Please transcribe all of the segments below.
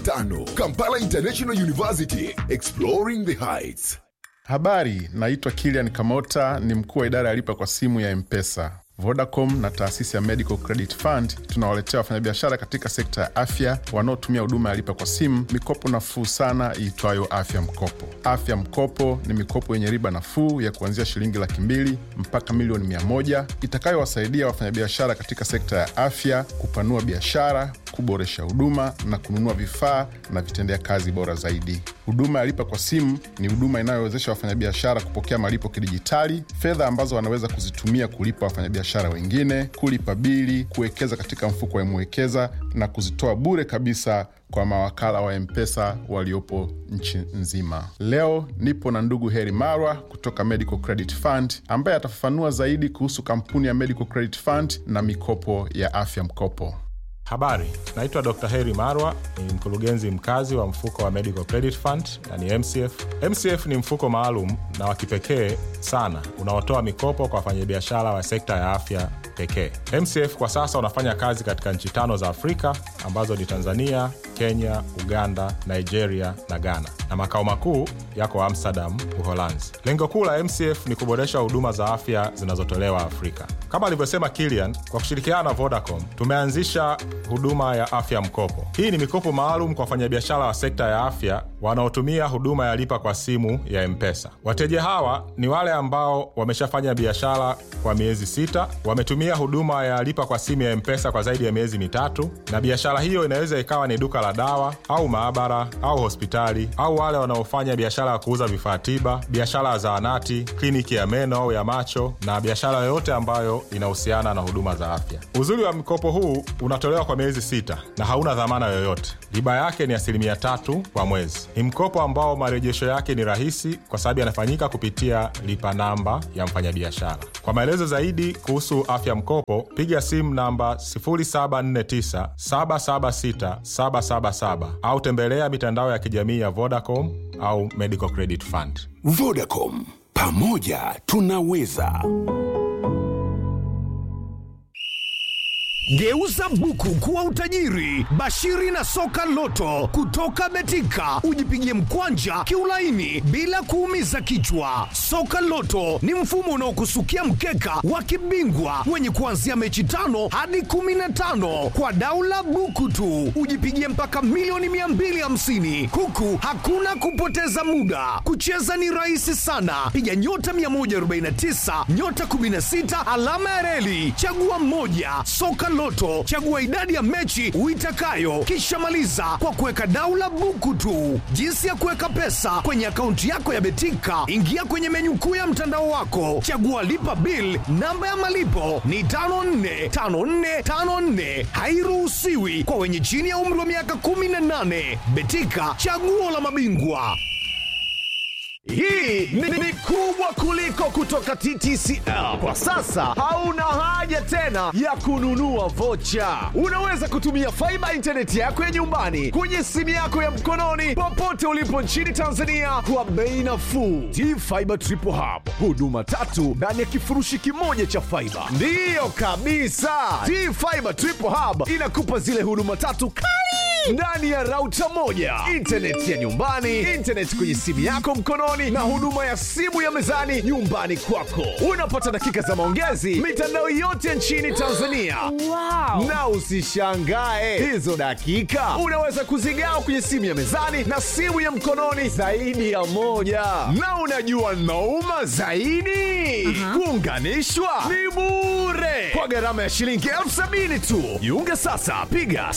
tano Kampala International University, exploring the heights. Habari, naitwa Kilian Kamota, ni mkuu wa idara ya lipa kwa simu ya Mpesa. Vodacom na taasisi ya Medical Credit Fund tunawaletea wafanyabiashara katika sekta ya afya wanaotumia huduma ya lipa kwa simu mikopo nafuu sana iitwayo Afya Mkopo. Afya Mkopo ni mikopo yenye riba nafuu ya kuanzia shilingi laki mbili mpaka milioni mia moja itakayowasaidia wafanyabiashara katika sekta ya afya kupanua biashara, kuboresha huduma na kununua vifaa na vitendea kazi bora zaidi. Huduma ya lipa kwa simu ni huduma inayowezesha wafanyabiashara kupokea malipo kidijitali, fedha ambazo wanaweza kuzitumia kulipa wafanyabiashara wengine, kulipa bili, kuwekeza katika mfuko wa Mwekeza na kuzitoa bure kabisa kwa mawakala wa Mpesa waliopo nchi nzima. Leo nipo na ndugu Heri Marwa kutoka Medical Credit Fund ambaye atafafanua zaidi kuhusu kampuni ya Medical Credit Fund na mikopo ya afya mkopo. Habari, naitwa Dr. Heri Marwa, ni mkurugenzi mkazi wa mfuko wa Medical Credit Fund na ni MCF. MCF ni mfuko maalum na wa kipekee sana unaotoa mikopo kwa wafanyabiashara wa sekta ya afya pekee. MCF kwa sasa unafanya kazi katika nchi tano za Afrika ambazo ni Tanzania, Kenya, Uganda, Nigeria na Ghana, na makao makuu yako Amsterdam, Uholanzi. Lengo kuu la MCF ni kuboresha huduma za afya zinazotolewa Afrika. Kama alivyosema Kilian, kwa kushirikiana na Vodacom tumeanzisha huduma ya afya mkopo. Hii ni mikopo maalum kwa wafanyabiashara wa sekta ya afya wanaotumia huduma ya lipa kwa simu ya Mpesa. Wateja hawa ni wale ambao wameshafanya biashara kwa miezi sita, wametumia huduma ya lipa kwa simu ya Mpesa kwa zaidi ya miezi mitatu, na biashara hiyo inaweza ikawa ni duka la dawa au maabara au hospitali, au wale wanaofanya biashara ya kuuza vifaa tiba, biashara ya zahanati, kliniki ya meno au ya macho, na biashara yoyote ambayo inahusiana na huduma za afya. Uzuri wa mkopo huu unatolewa kwa miezi sita na hauna dhamana yoyote. Riba yake ni asilimia tatu kwa mwezi. Ni mkopo ambao marejesho yake ni rahisi kwa sababu yanafanyika kupitia lipa namba ya mfanyabiashara. Kwa maelezo zaidi kuhusu afya mkopo, piga simu namba 0749 776 777 au tembelea mitandao ya kijamii ya Vodacom au Medical Credit Fund. Vodacom, pamoja tunaweza. Geuza buku kuwa utajiri. Bashiri na soka loto kutoka Betika, ujipigie mkwanja kiulaini bila kuumiza kichwa. Soka loto ni mfumo unaokusukia mkeka wa kibingwa wenye kuanzia mechi tano hadi kumi na tano kwa daula buku tu, ujipigie mpaka milioni 250 huku hakuna kupoteza muda. Kucheza ni rahisi sana, piga nyota 149 nyota 16 alama ya reli, chagua mmoja. Soka Loto, chagua idadi ya mechi uitakayo, kisha maliza kwa kuweka daula buku tu. Jinsi ya kuweka pesa kwenye akaunti yako ya Betika, ingia kwenye menyu kuu ya mtandao wako, chagua lipa bill. Namba ya malipo ni 545454, hairuhusiwi kwa wenye chini ya umri wa miaka 18. Betika, chaguo la mabingwa. Hii ni, ni kubwa kuliko kutoka TTCL. Kwa sasa hauna haja tena ya kununua vocha. Unaweza kutumia faiba intaneti yako ya nyumbani kwenye simu yako ya mkononi popote ulipo nchini Tanzania kwa bei nafuu. T-Fiber Triple Hub, huduma tatu ndani ya kifurushi kimoja cha faiba. Ndiyo kabisa, T-Fiber Triple Hub inakupa zile huduma tatu kali ndani ya rauta moja, intaneti ya nyumbani, intaneti kwenye simu yako mkononi, na huduma ya simu ya mezani nyumbani kwako. Unapata dakika za maongezi mitandao yote nchini Tanzania. Wow. Na usishangae hizo dakika unaweza kuzigawa kwenye simu ya mezani na simu ya mkononi zaidi ya moja. Na unajua nauma zaidi, kuunganishwa ni bure kwa gharama ya shilingi elfu sabini tu. Jiunge sasa, piga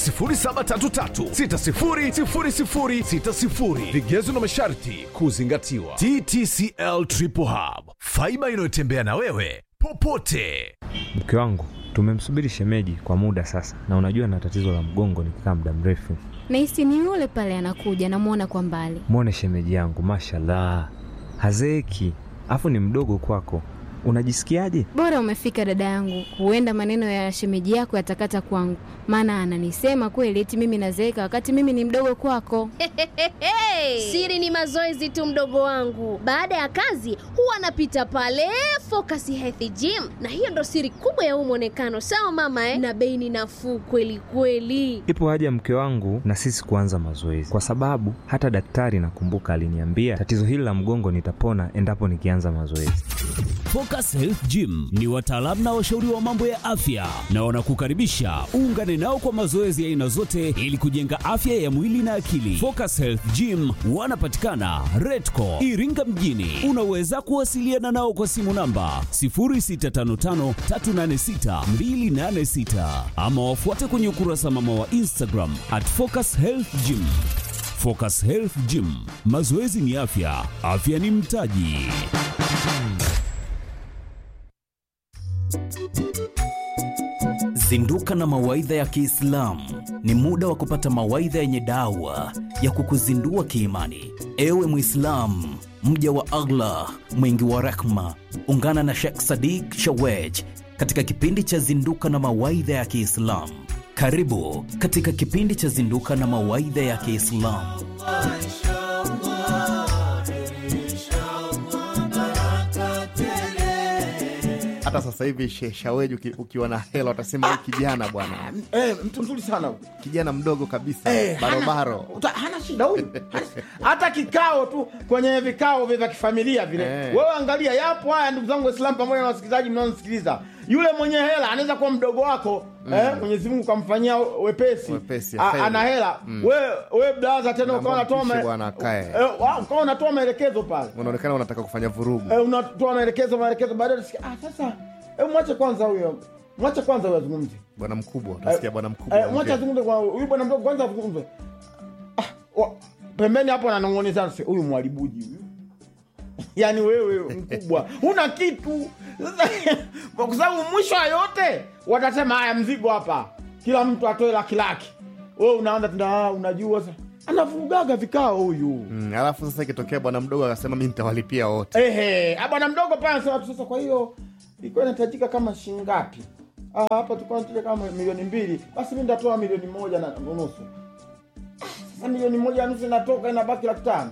0733600060. Vigezo na masharti kuzingatiwa. TTCL Triple Hub, faiba inayotembea na wewe popote. Mke wangu tumemsubiri shemeji kwa muda sasa, na unajua na tatizo la mgongo nikikaa muda mrefu. Nahisi ni yule pale anakuja, namwona kwa mbali. Mwone shemeji yangu, mashallah, hazeeki, afu ni mdogo kwako. unajisikiaje? Bora umefika dada yangu, huenda maneno ya shemeji yako yatakata kwangu, maana ananisema kweli eti mimi nazeeka wakati mimi ni mdogo kwako. Siri ni mazoezi tu, mdogo wangu. Baada ya kazi huwa anapita pale Focus Health Gym, na hiyo ndo siri kubwa ya huu mwonekano. Sawa mama eh? Na bei ni nafuu kweli kweli. Ipo haja mke wangu na sisi kuanza mazoezi, kwa sababu hata daktari nakumbuka aliniambia tatizo hili la mgongo nitapona endapo nikianza mazoezi. Focus Health Gym ni wataalamu na washauri wa mambo ya afya na wanakukaribisha uungane nao kwa mazoezi ya aina zote ili kujenga afya ya mwili na akili. Focus Health Gym wanapatikana Redco Iringa mjini. Unaweza kuwasiliana nao kwa simu namba 0655386286 ama wafuate kwenye ukurasa mama wa Instagram at Focus Health Gym. Focus Health Gym, mazoezi ni afya, afya ni mtaji. Zinduka na mawaidha ya Kiislamu ni muda wa kupata mawaidha yenye dawa ya kukuzindua kiimani. Ewe Mwislamu, mja wa Allah mwingi wa rehma, ungana na Sheikh Sadiq Shawej katika kipindi cha Zinduka na mawaidha ya Kiislamu. Karibu katika kipindi cha Zinduka na mawaidha ya Kiislamu. hata sasa hivi Sheikh Shaweji uki, ukiwa na hela utasema huyu kijana bwana Eh, mtu mzuri sana huyu. kijana mdogo kabisa Eh, hana- barobaro uta- hana shida huyu hata kikao tu kwenye vikao vya kifamilia vile Eh. wewe angalia yapo haya ndugu zangu waislamu pamoja na wasikilizaji mnaonisikiliza yule mwenye hela anaweza kuwa mdogo wako eh, mwenyezi mungu kamfanyia wepesi, Wepesi, A- kheri. ana hela Mm. we, we blaza tena Naomba ukawa unatoa mpishe ma- bwana akae. eh, wa- ukawa unatoa maelekezo pale unaonekana unataka kufanya vurugu eh, unatoa maelekezo maelekezo baadaye unasikia, ah, sasa eh, mwache kwanza huyo mwache kwanza huyo azungumze bwana mkubwa utasikia bwana mkubwa Eh, mwacha ongea. azungumze kwa huyu bwana mdogo kwanza azungumze. Ah, wa- pembeni hapo ananong'oneza sasa huyu mwalibuji huyu. Yaani wewe mkubwa huna kitu. Sasa, Kwa sababu mwisho wa yote watasema haya mzigo hapa. Kila mtu atoe laki laki. Wewe unaanza tena ah, unajua sasa. Anavurugaga vikao huyu. Mm, alafu sasa ikitokea bwana mdogo akasema mi nitawalipia wote Ehe, ah, bwana mdogo pale anasema tu sasa kwa hiyo ilikuwa inahitajika kama shilingi ngapi? Ah, hapa tulikuwa tunataka kama milioni mbili. Basi mimi nitatoa milioni moja na nusu. Ah, Sasa milioni moja na nusu inatoka inabaki laki tano.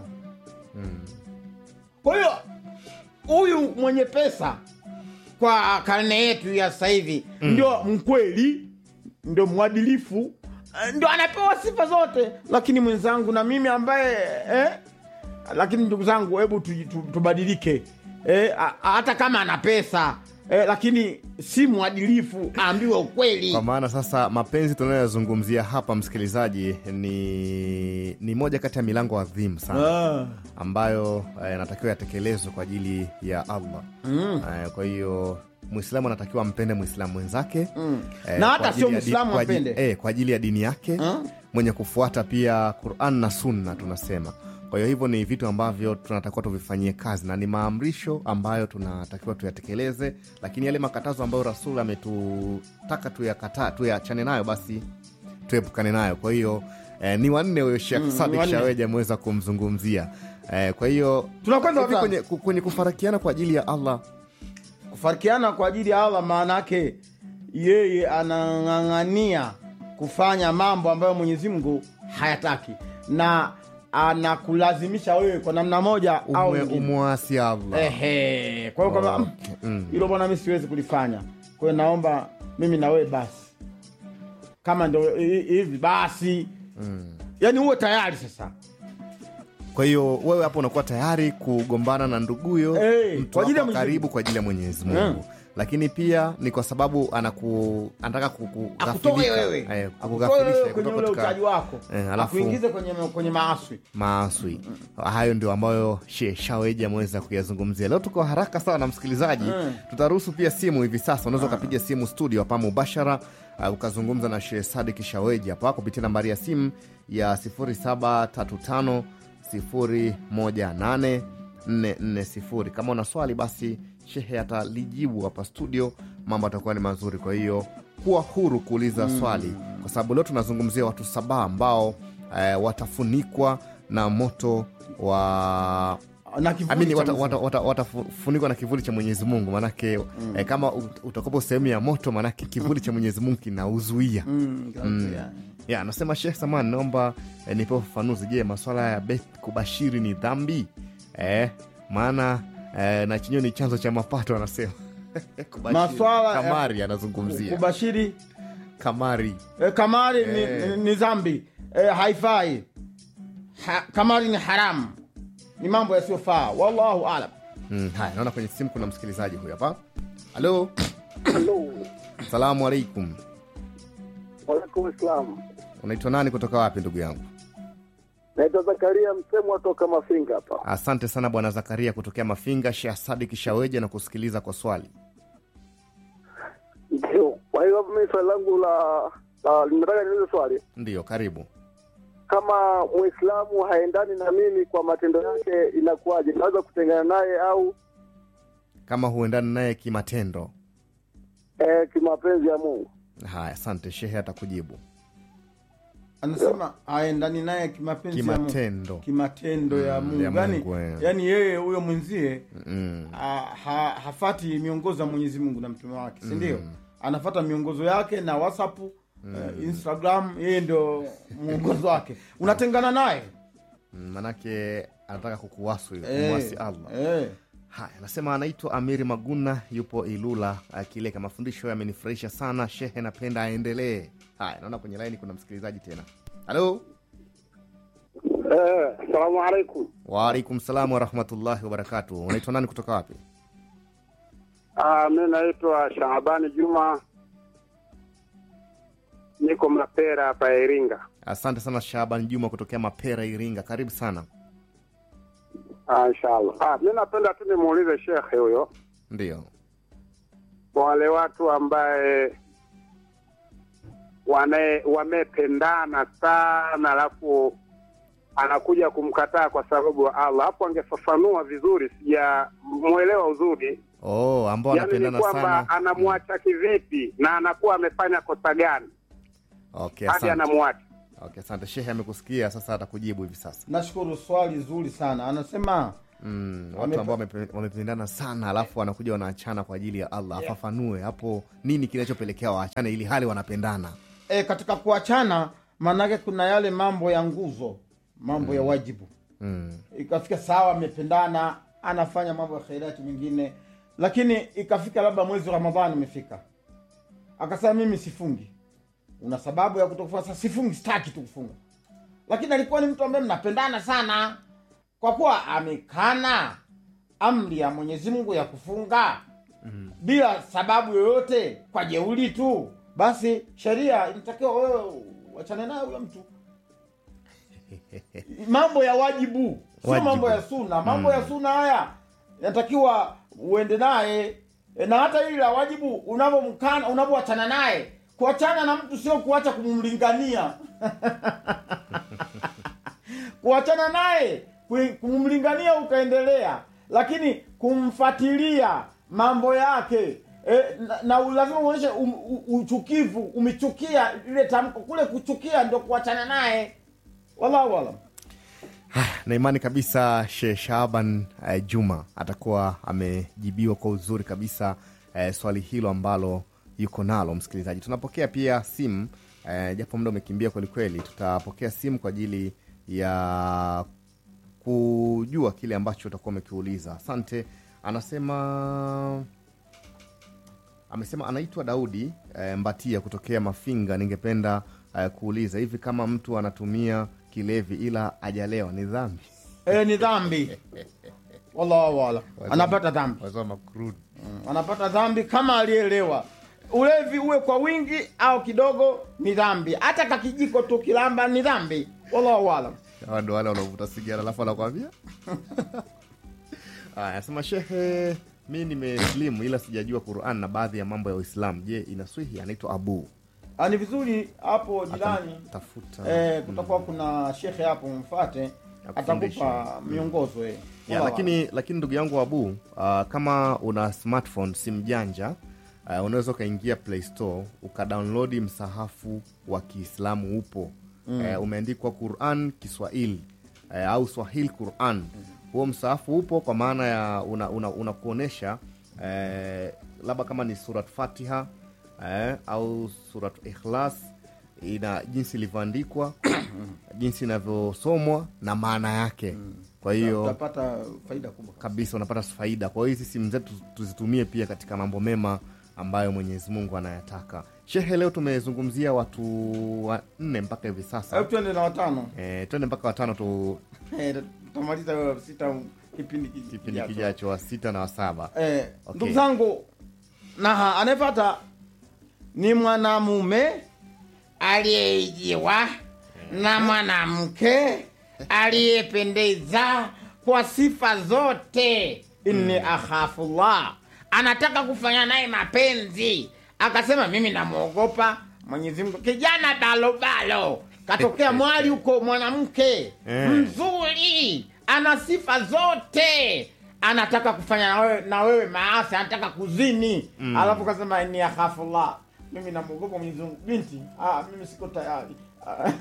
Kwa hiyo huyu mwenye pesa kwa karne yetu ya sasa hivi ndio mkweli, ndio mwadilifu, eh, ndio anapewa sifa zote, lakini mwenzangu na mimi ambaye eh, lakini ndugu zangu, hebu tu- tu- tubadilike eh, a- a- hata kama ana pesa eh, lakini si mwadilifu, aambiwe ukweli. kwa maana sasa mapenzi tunayoyazungumzia hapa msikilizaji ni ni moja kati ya milango adhimu sana Ah. ambayo eh, yanatakiwa yatekelezwe kwa ajili ya allah Mm. Eh, kwa hiyo mwislamu anatakiwa ampende mwislamu mwenzake Mm. eh, Na kwa hata ajili sio ya di- Mwislamu kwa ajili- ampende. eh, kwa ajili ya dini yake Mm. mwenye kufuata pia quran na sunna tunasema kwa hiyo hivyo ni vitu ambavyo tunatakiwa tuvifanyie kazi na ni maamrisho ambayo tunatakiwa tuyatekeleze lakini yale makatazo ambayo rasul ametutaka tuyakata tuyachane nayo basi tuepukane nayo kwa hiyo eh, ni wanne huyo shekh Mm, ni sadik wanne. shaweji ameweza kumzungumzia eh, kwa hiyo Tunakwenda hivi wapi? kwenye, ku- kwenye kufarakiana kwa ajili ya allah Kufarikiana kwa ajili ya Allah, maana yake yeye anang'ang'ania kufanya mambo ambayo Mwenyezi Mungu hayataki na anakulazimisha wewe kwa namna moja au Umwe- nyingine. umwasi allah Ehe, kwa hiyo kama Okay, mm. hilo bwana, mi siwezi kulifanya. Kwa hiyo naomba mimi na wewe basi, kama ndo hi- hivi basi, yani uwe tayari sasa. kwa hiyo wewe hapo unakuwa tayari kugombana na nduguyo Eh, mtu kwa ajili ya wako Mwenyezi karibu kwa ajili ya mwenyezi mungu Mm. lakini pia ni kwa sababu anaku, anataka kuku- Akutoe ghafilika. wewe, Eh, akutoe kukughafilisha wewe kwenye kutoka ule katika utaji wako, eh, alafu akuingize kwenye kwenye maaswi. maaswi hayo ndio ambayo she shaweji ameweza kuyazungumzia leo tuko haraka sana na msikilizaji Mm. tutaruhusu pia simu hivi sasa unaweza ukapiga simu studio hapa mubashara uh, ukazungumza na sheh sadik shaweji hapa kupitia nambari ya simu ya 0735 018 440 kama una swali basi shehe atalijibu hapa studio mambo atakuwa ni mazuri kwa hiyo kuwa huru kuuliza Mm. swali kwa sababu leo tunazungumzia watu saba ambao eh, watafunikwa na moto wa na kivuli Amini cha watafunikwa Mwenyezi wata, wata, watafunikwa na kivuli cha mwenyezi mungu manake mm. eh, kama ut- utakopo sehemu ya moto manake kivuli cha mwenyezi mungu kinauzuia Mm, kinazuia. ya anasema shekh saman naomba eh, nipewe ufafanuzi je maswala ya bet kubashiri ni dhambi eh, maana eh, na chenyewe ni chanzo cha mapato anasema Kubashiri. Maswala ya- kamari anazungumzia kubashiri kamari e, kamari ni, Eh. ni, ni dhambi e, haifai ha, kamari ni haramu ni mambo yasiyofaa wallahu alam mm, haya naona kwenye simu kuna msikilizaji huyu hapa halo salamu alaikum Walaikum salam. unaitwa nani kutoka wapi ndugu yangu Naitwa Zakaria Msemwa toka Mafinga hapa. asante sana bwana zakaria kutokea mafinga sheh sadik shaweja na kusikiliza kwa swali Ndio. Kwa hiyo mimi swali langu la, la nimetaka niulize swali ndiyo karibu kama Muislamu haendani na mimi kwa matendo yake inakuwaje? Naweza kutengana naye au kama huendani naye kimatendo eh, kimapenzi ya Mungu? haya asante shehe atakujibu anasema aendani naye kimapenzi ya Mungu. kimatendo kimatendo ya Mm, mungu ya yani, Mungu, eh. yani yeye huyo mwenzie mm. ha, ha, hafati miongozo ya mwenyezi mungu na mtume wake si ndio anafata miongozo yake na whatsapp uh, instagram yeye ndio mwongozo wake unatengana naye Mm, manake anataka kukuwasu Eh, kumwasi allah eh. haya anasema anaitwa amiri maguna yupo ilula akileka mafundisho yamenifurahisha sana shehe napenda aendelee haya naona kwenye laini kuna msikilizaji tena halo Eh, salamu alaikum. waalaikum salam warahmatullahi wabarakatuh unaitwa nani kutoka wapi Ah, mimi naitwa Shaabani Juma, niko Mapera hapa Iringa. asante sana shaban juma kutokea mapera iringa karibu sana Ah, inshallah. Ah, mimi napenda tu nimuulize shekhe huyo ndio kwa wale watu ambaye wane wamependana sana alafu anakuja kumkataa kwa sababu ya Allah. Hapo angefafanua vizuri, sijamwelewa uzuri. oh, ambao Yaani ni wanapendana kwamba sana anamwacha kivipi na anakuwa amefanya kosa gani okay, hadi asante. anamwacha? okay, asante shehe amekusikia sasa atakujibu hivi sasa nashukuru swali zuri sana anasema mm, watu Wamepe- ambao wamepe- wamependana sana alafu wanakuja wanaachana kwa ajili ya allah afafanue hapo nini kinachopelekea waachane ili hali wanapendana e, katika kuachana maanake kuna yale mambo ya nguzo mambo ya wajibu mm. ikafika sawa amependana anafanya mambo ya khairati mengine lakini ikafika labda mwezi wa ramadhani umefika akasema mimi sifungi una sababu ya kutokufunga sasa sifungi sitaki tu kufunga lakini alikuwa ni mtu ambaye mnapendana sana kwa kuwa amekana amri ya mwenyezi mungu ya kufunga mm. bila sababu yoyote kwa jeuli tu basi sheria inatakiwa wewe wachane naye huyo mtu mambo ya wajibu sio Wajibu. mambo ya suna mambo ya suna haya yanatakiwa uende naye E, na hata hili la wajibu unavyomkana unavyoachana naye kuachana na mtu sio kuacha kumlingania kuachana naye kui- kumlingania ukaendelea lakini kumfatilia mambo yake e, na, na lazima uonyeshe um, u- uchukivu umechukia ile tamko kule kuchukia ndio kuachana naye wallahu alam na imani kabisa she shaban uh, juma atakuwa amejibiwa kwa uzuri kabisa uh, swali hilo ambalo yuko nalo msikilizaji tunapokea pia simu uh, japo muda umekimbia kwelikweli tutapokea simu kwa ajili ya kujua kile ambacho utakuwa umekiuliza asante anasema amesema anaitwa daudi e, mbatia kutokea mafinga ningependa e, kuuliza hivi kama mtu anatumia kilevi ila ajalewa ni dhambi e, ni dhambi wallahu alam anapata dhambi Wazoma crude. Mm, anapata dhambi kama alielewa ulevi uwe kwa wingi au kidogo ni dhambi hata kakijiko tu kilamba ni dhambi wallahu alam Hawa ndo wale wanaovuta sigara alafu anakwambia Aya, anasema shehe mi nimeslimu ila sijajua quran na baadhi ya mambo ya uislamu je inaswihi anaitwa abu Ah, ni vizuri hapo jirani tafuta eh, kutakuwa kuna shekhe hapo mfate Akufundishe. atakupa miongozo eh. ya, Wallahu lakini lakini ndugu yangu abu uh, kama una smartphone simu janja uh, unaweza ukaingia play store ukadownloadi msahafu wa kiislamu upo Mm. uh, umeandikwa quran kiswahili uh, au swahili quran huo msaafu upo kwa maana ya una, una, unakuonyesha eh, labda kama ni surat fatiha eh, au surat ikhlas ina jinsi ilivyoandikwa jinsi inavyosomwa na maana yake kwa hiyo utapata faida kubwa kabisa unapata faida kwa hiyo hizi simu zetu tuzitumie pia katika mambo mema ambayo mwenyezi mungu anayataka shehe leo tumezungumzia watu wanne mpaka hivi sasa Hebu twende na watano e, twende mpaka watano tu Eh, tutamaliza hiyo sita kipindi ki- kipindi kijacho. kijacho wa sita na wa saba Eh, Okay. ndugu zangu na anayepata ni mwanamume aliyeijiwa na mwanamke aliyependeza kwa sifa zote inni akhafullah anataka kufanya naye mapenzi akasema mimi namwogopa mwenyezi mungu kijana balobalo katokea mwali huko mwanamke Eh. mzuri ana sifa zote anataka kufanya na wewe, na wewe maasi anataka kuzini Mm. alafu kasema inni akhafullah mimi namwogopa mwenyezi mungu binti ah, mimi siko tayari Ah,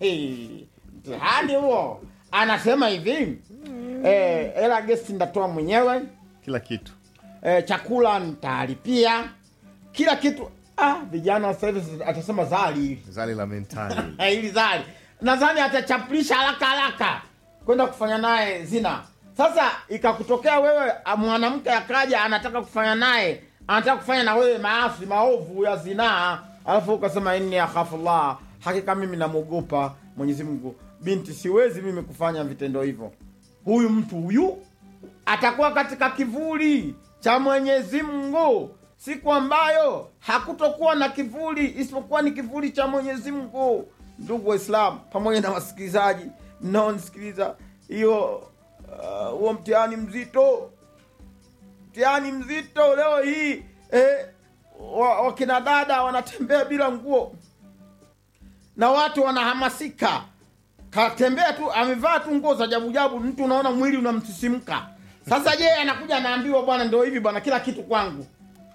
mtihani huo anasema hivi eh, ela gesti ndatoa mwenyewe kila kitu eh, chakula ntalipia kila kitu ah, vijana sasa hivi atasema zali hili zali la mentali Eh, hili zali nadhani atachapulisha haraka haraka kwenda kufanya naye zina sasa ikakutokea wewe ah, mwanamke akaja anataka kufanya naye anataka kufanya na wewe maasi maovu ya zinaa alafu ukasema inni akhafullah hakika mimi namwogopa mwenyezi mungu binti siwezi mimi kufanya vitendo hivyo huyu mtu huyu atakuwa katika kivuli cha mwenyezi mungu siku ambayo hakutokuwa na kivuli isipokuwa ni kivuli cha mwenyezi mungu ndugu waislamu pamoja na wasikilizaji mnaonisikiliza hiyo uh, huo mtihani mzito mtihani mzito leo hii eh, wa- wakina dada wanatembea bila nguo na watu wanahamasika katembea tu amevaa tu nguo za jabujabu mtu unaona mwili unamsisimka sasa je anakuja anaambiwa bwana ndo hivi bwana kila kitu kwangu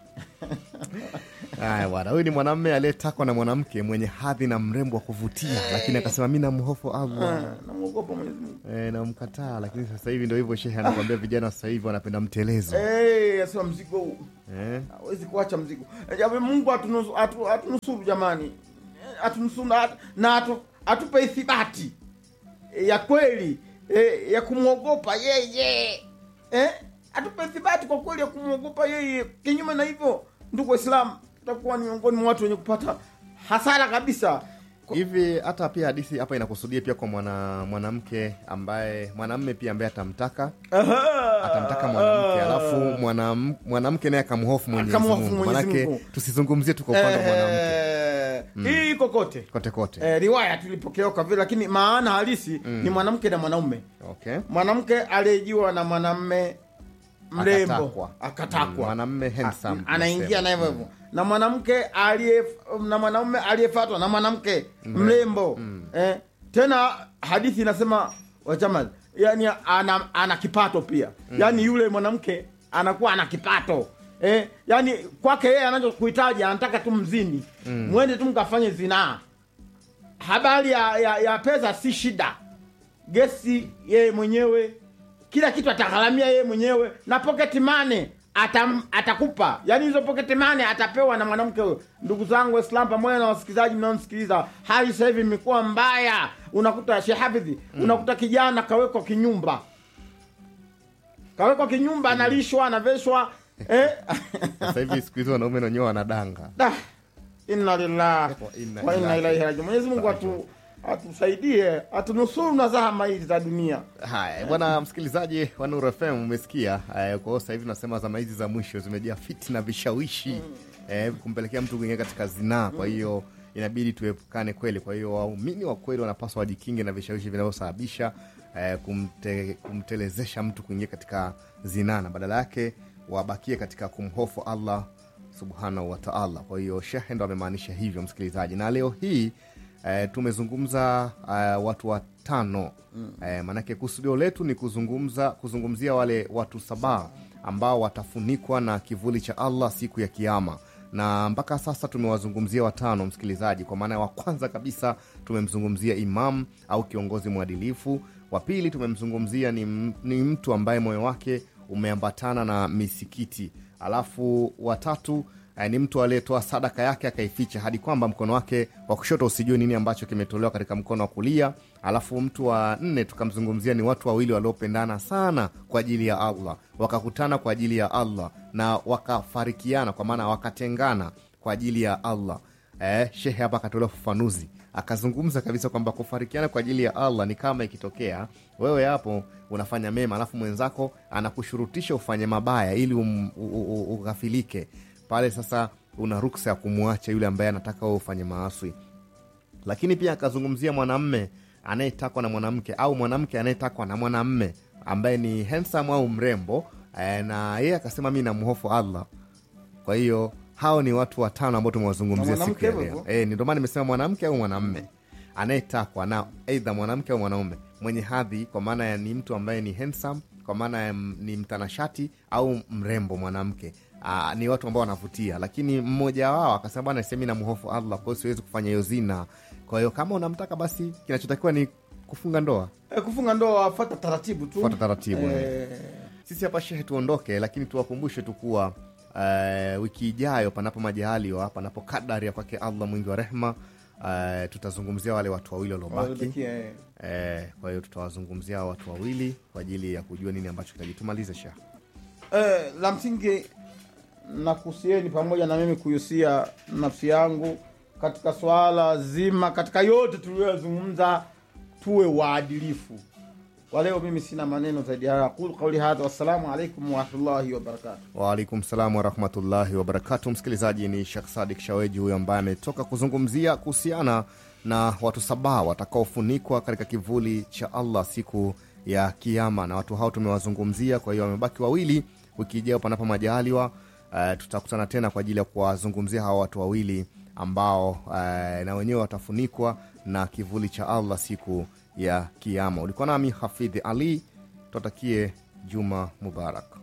haya bwana huyu ni mwanamme aliyetakwa na mwanamke mwenye hadhi na mrembo wa kuvutia lakini akasema mi namhofu allah Ah, namwogopa mwenyezi mungu e, namkataa lakini sasa hivi ndo hivyo shehe anakwambia vijana wa sasa hivi wanapenda mtelezo Eh, asema mzigo huu eh? hawezi kuacha mzigo Eh, jamaa mungu atunusuru atu, atunusuru jamani Eh, atunusuru na, na atu, atupe ithibati eh, ya kweli eh, ya kumwogopa yeye eh? atupe ithibati kwa kweli ya kumwogopa yeye kinyume na hivyo ndugu waislamu tutakuwa ni miongoni mwa watu wenye kupata hasara kabisa hivi hata pia hadithi hapa inakusudia pia kwa mwana mwanamke ambaye mwanamme pia ambaye atamtaka atamtaka mwanamke alafu mwanam- mwanamke naye akamhofu mwenyezi Akamhofu mungu Mwenyezi manake Mungu. tusizungumzie tu kwa upande wa mwanamke Eh, Mm. hii iko kote kote kote eh, riwaya tulipokea kwa vile lakini maana halisi Mm. ni mwanamke na mwanaume okay mwanamke aliyejiwa na mwanamme mrembo Akatakwa. akatakwa Mm, mwanamme handsome, anaingia tunasema. na hivyo hivyo na mwanamke aliye na mwanaume aliyefatwa na mwanamke Mrembo. mrembo Mm. eh, tena hadithi inasema wajamal yani ana, ana kipato pia Mm. yani yule mwanamke anakuwa ana kipato eh, yani kwake yeye anachokuhitaji anataka tu mzini Mm. mwende tu mkafanye zinaa habari ya, ya, ya pesa si shida gesi yeye mwenyewe kila kitu atagharamia yeye mwenyewe na pocket money atam, atakupa yaani hizo pocket money atapewa na mwanamke huyo ndugu zangu waislam pamoja na wasikilizaji mnaonisikiliza hali sasa hivi imekuwa mbaya unakuta shehafidhi mm. unakuta kijana kawekwa kinyumba kawekwa kinyumba analishwa anaveshwa eh? sasa hivi siku hizi wanaume wenyewe wanadanga Da, inna lillahi inna wa inna lillahi ilaihi rajiun mwenyezi mungu atu atusaidie atunusuru na zahama hizi za dunia haya bwana msikilizaji wa Nuru fm umesikia eh, kwa hiyo sasa hivi nasema zama hizi za mwisho zimejaa fiti na vishawishi eh, kumpelekea mtu kuingia katika zinaa kwa hiyo inabidi tuepukane kweli kwa hiyo waumini wa kweli wanapaswa wajikinge na vishawishi vinavyosababisha eh, kumte, kumtelezesha mtu kuingia katika zinaa na badala yake wabakie katika kumhofu allah subhanahu wataala kwa hiyo shehe ndo amemaanisha hivyo msikilizaji na leo hii eh, tumezungumza eh, watu watano mm. eh, maanake kusudio letu ni kuzungumza kuzungumzia wale watu saba ambao watafunikwa na kivuli cha allah siku ya kiama na mpaka sasa tumewazungumzia watano msikilizaji kwa maana ya wa kwanza kabisa tumemzungumzia imam au kiongozi mwadilifu wa pili tumemzungumzia ni, m- ni mtu ambaye moyo wake umeambatana na misikiti alafu watatu eh, ni mtu aliyetoa sadaka yake akaificha hadi kwamba mkono wake wa kushoto usijue nini ambacho kimetolewa katika mkono wa kulia alafu mtu wa nne tukamzungumzia ni watu wawili waliopendana sana kwa ajili ya allah wakakutana kwa ajili ya allah na wakafarikiana kwa maana wakatengana kwa ajili ya allah eh, shehe hapa akatolewa ufafanuzi akazungumza kabisa kwamba kufarikiana kwa ajili ya allah ni kama ikitokea wewe hapo unafanya mema alafu mwenzako anakushurutisha ufanye mabaya ili um, u, u, u, ughafilike pale sasa una ruksa ya kumwacha yule ambaye anataka wewe ufanye maaswi lakini pia akazungumzia mwanamme anayetakwa na mwanamke au mwanamke anayetakwa na mwanamme ambaye ni handsome au mrembo eh, na yeye akasema mi namhofu allah kwa hiyo hao ni watu watano ambao tumewazungumzia Na siku ya mwanamke leo hivyo e, ndio maana nimesema mwanamke au mwanamme anayetakwa na eidha mwanamke au mwanaume mwenye hadhi kwa maana ya ni mtu ambaye ni handsome kwa maana ya m- ni mtanashati au mrembo mwanamke Aa, ni watu ambao wanavutia lakini mmoja wao akasema bwana semi na mhofu allah kwa hiyo siwezi kufanya hiyo zina kwa hiyo kama unamtaka basi kinachotakiwa ni kufunga ndoa Eh, kufunga ndoa wafata taratibu tu fuata taratibu Eh, eh. sisi hapa shehe tuondoke lakini tuwakumbushe tu kuwa uh, wiki ijayo panapo majaliwa panapo kadari ya kwake allah mwingi wa rehma uh, tutazungumzia wale watu wawili waliobaki Waliobakia, eh. eh, kwa hiyo tutawazungumzia hao watu wawili kwa ajili ya kujua nini ambacho kitaji tumalize sha eh, la msingi nakusieni pamoja na mimi kuhusia nafsi yangu katika swala zima katika yote tuliyoyazungumza tuwe waadilifu kwa leo mimi sina maneno zaidi ya haya. aqulu qauli hadha wassalamu alaikum warahmatullahi wabarakatu waalaikum salam warahmatullahi wabarakatu msikilizaji ni shekh sadik shaweji huyo ambaye ametoka kuzungumzia kuhusiana na watu saba watakaofunikwa katika kivuli cha allah siku ya kiama na watu hao tumewazungumzia kwa hiyo wamebaki wawili wiki ijayo panapo majaliwa uh, tutakutana tena kwa ajili ya kuwazungumzia hawa watu wawili ambao uh, na wenyewe watafunikwa na kivuli cha allah siku ya kiama ulikuwa nami hafidhi ali tuwatakie juma mubarak